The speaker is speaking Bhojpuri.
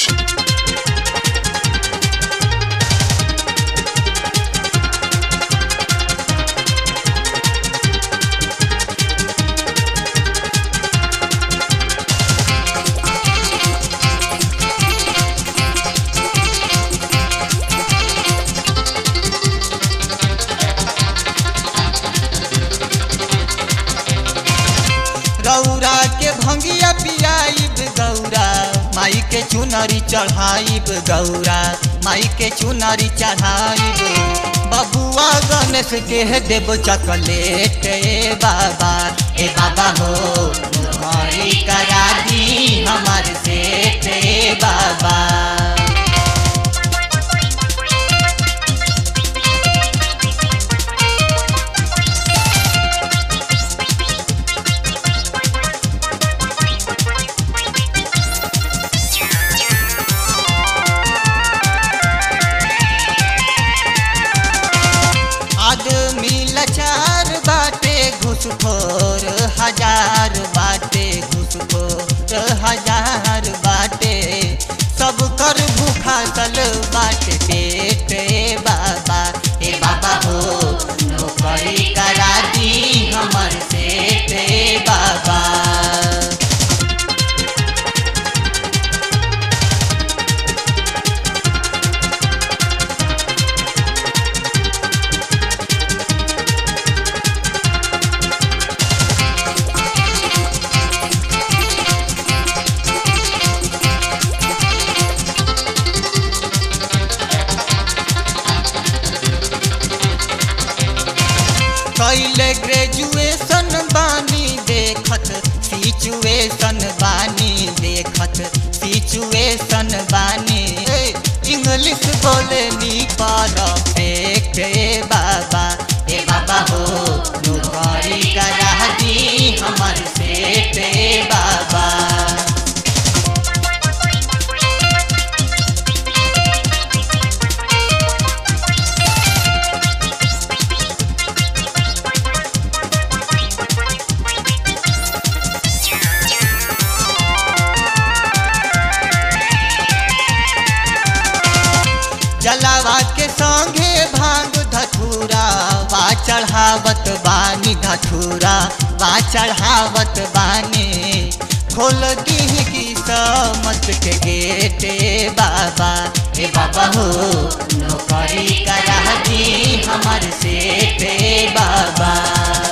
गौरा के भंगिया पियाइब गौरा माई के चुनरी चढ़ाइब गौरा माई के चुनरी चढ़ाइब बबुआ गणेश के देव चॉकलेट ए बाबा ए बाबा हो हरी करा दी हमार सेठ ए बाबा आदमी लाचार बाटे घुसखोर हजार बाटे घुसखोर हजार बाटे सब कर भूखा सल बाटे पेट ए बाबा ए बाबा हो नौकरी करा दी हमर सेठ ए बाबा कैले ग्रेजुएशन बानी देखत सिचुएशन बानी देखत सिचुएशन बानी ए, इंग्लिश बोले नी परफेक्ट ए बाबा ए बाबा हो नौकरी करा दी हमर सेठ ए बाबा जलावा के संगे भांग धथुरा वा चढ़ावत बानी धथुरा वा चढ़ावत बानी खोल दी की समत के गेट ए बाबा ए बाबा हो नौकरी करा दी हमर सेठ ए बाबा